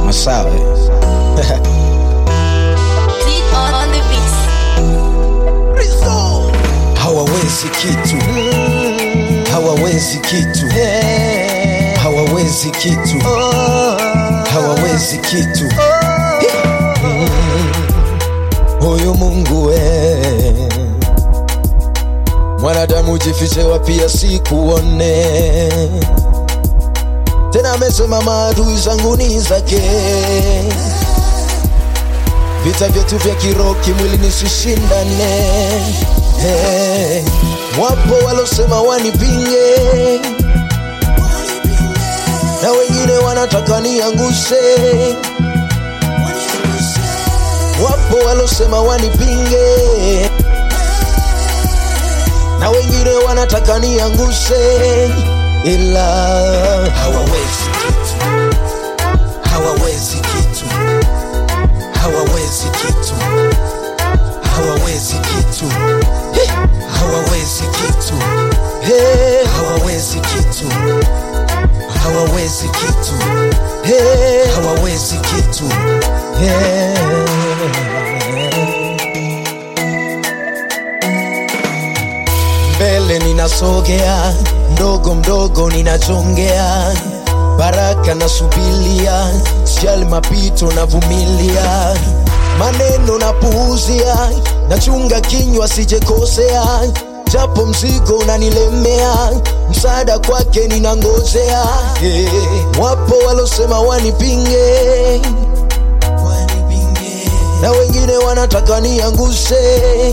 Masawe. Click on, on the beat. hawawezi kitu hawawezi kitu hawawezi kitu hawawezi kitu Mm. huyu mungu we mwanadamu jifiche wapi asikuone tena amesema maadui zangu ni zake vita vyetu vya kiroho kimwili nisishindane hey. wapo walosema wanipinge na wengine wanataka niangushe wapo walosema wanipinge na wengine wanataka niangushe ila hawawezi kitu hawawezi kitu hawawezi kitu hawawezi kitu Hey! hawawezi kitu Hey! hawawezi kitu hawawezi kitu Hey! hawawezi kitu mbele ninasogea mdogo mdogo ninachongea baraka nasubilia sijali mapito navumilia maneno napuuzia nachunga kinywa sijekosea japo mzigo unanilemea msaada kwake ninangojea yeah. wapo walosema wanipinge na wengine wanataka niangushe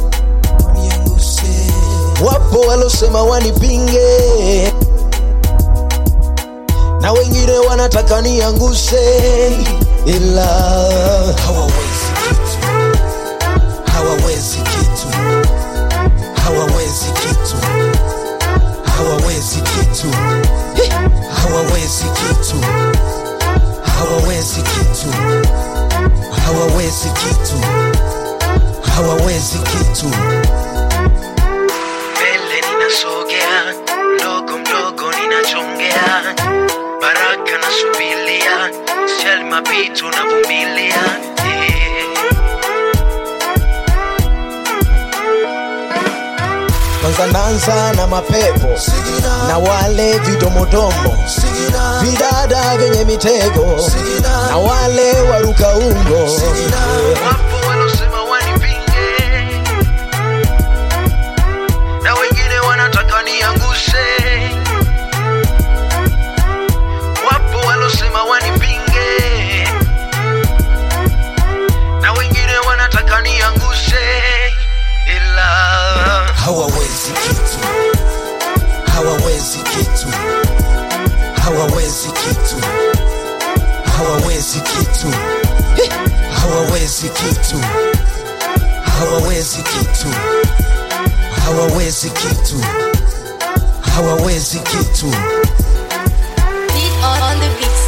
wapo walosema wanipinge na wengine wanataka niangushe ila hawawezi kitu hawawezi kitu hawawezi kitu hawawezi kitu Hey! hawawezi kitu hawawezi kitu hawawezi kitu hawawezi kitu mbele ninasogea mdogo mdogo ninachongea baraka nasubilia sijali mapito navumilia yeah. kwanza nanza na mapepo na wale vidomodomo vidada vyenye mitego na wale waruka ungo wapo walosema wanipinge na wengine wanataka niangushe wapo walosema wanipinge na wengine wanataka niangushe ila hawawezi kitu hawawezi kitu hawawezi kitu hawawezi kitu Hey! hawawezi kitu hawawezi kitu hawawezi kitu hawawezi kitu Click on, on the beat.